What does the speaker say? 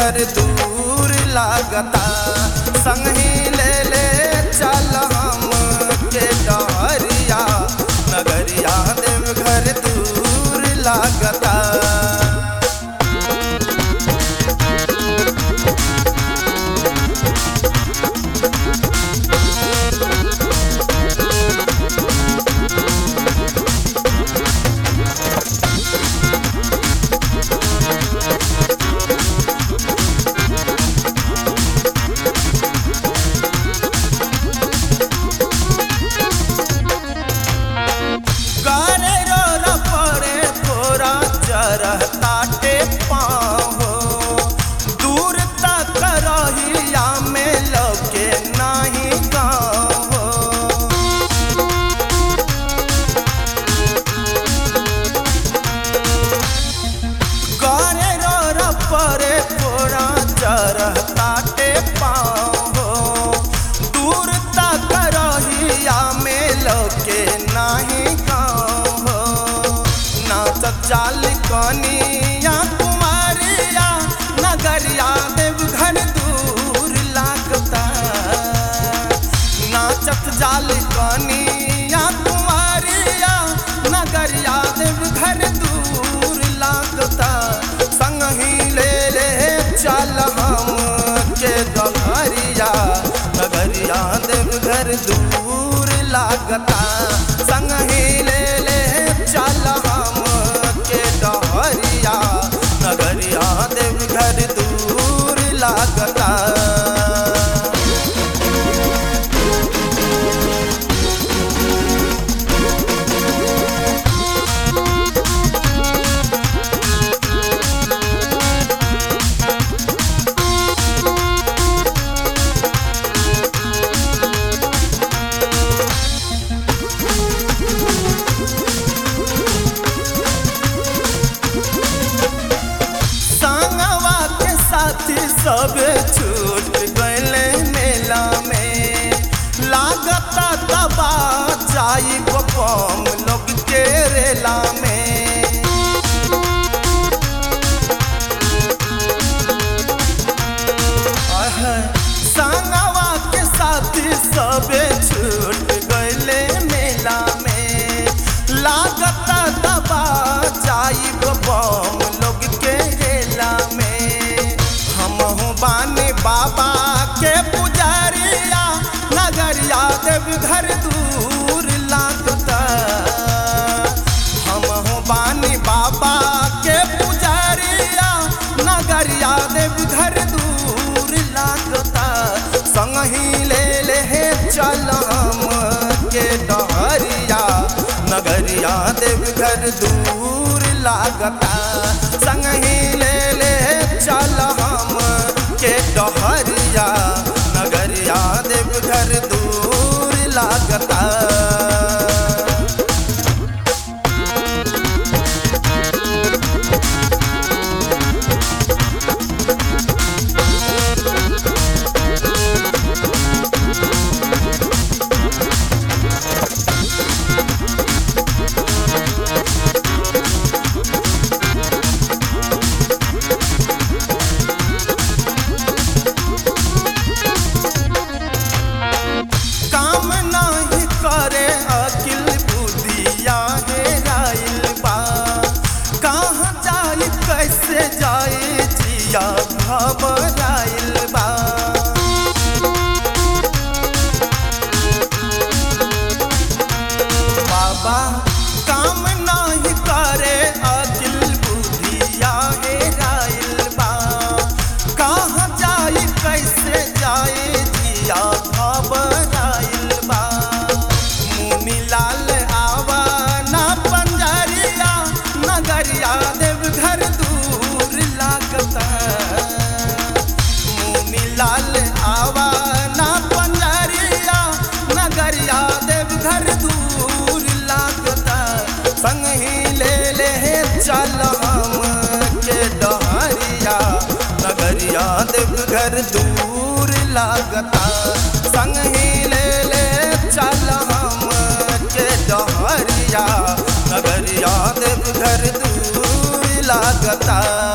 घर दूर लागता संगी ले ले चल हम के डहरिया नगरिया देव घर दूर लागता गारे रो रपड़े तोरा चरहताटे पाँव दूर तक रहिया में लगे नाही गाँव गारे रो रपड़े तोरा चरहताटे पाँव दूर तक रहिया में लगे नाही गाँव नाचत चाल कनिया कुमारिया नगरिया देव घर दूर लागता नाचत जाल कनिया कुमारिया नगरिया देव घर दूर लागता संगही ले ले चल हम के दहरिया नगरिया देव घर दूर लागता संगही ले ले चल हम के डहरिया नगरिया देव घर दूर लागता संगवा के साथी सब छूट गए मेला में लागता दबा जाई बम लोग के रेला में आह, संगवा के साथी सब छूट गए मेला में लागता दबा जाई बम लोग के रेला में हमहू बानी बाबा के पुजारिया नगरिया देव घर दूर लागता हमहू बानी बाबा के पुजारिया नगरिया देव घर दूर लागता संगही ले ले चल हम के डहरिया नगरिया देव घर दूर लागता संगही ले ले चल हम के डहरिया नगरिया देव घर दूर लागता काम नाही करे अकिल बुद्धिया हे राइल बा कहाँ जाई कैसे जाई जिया घबराइल बा बाबा काम नाही करे अकिल बुद्धिया हे राइल बा कहाँ जाई कैसे जाई जिया घबराइल बा मुनी लाल आवा ना पंजरिया नगरिया देव घर दूर लागता मुनी लाल आवा ना पंजरिया नगरिया देव घर दूर लागता संगही ले ले चल हम के डहरिया नगरिया देव घर दूर लागता संगही ले ले चल हम के डहरिया नगरिया देव घर दूर लागता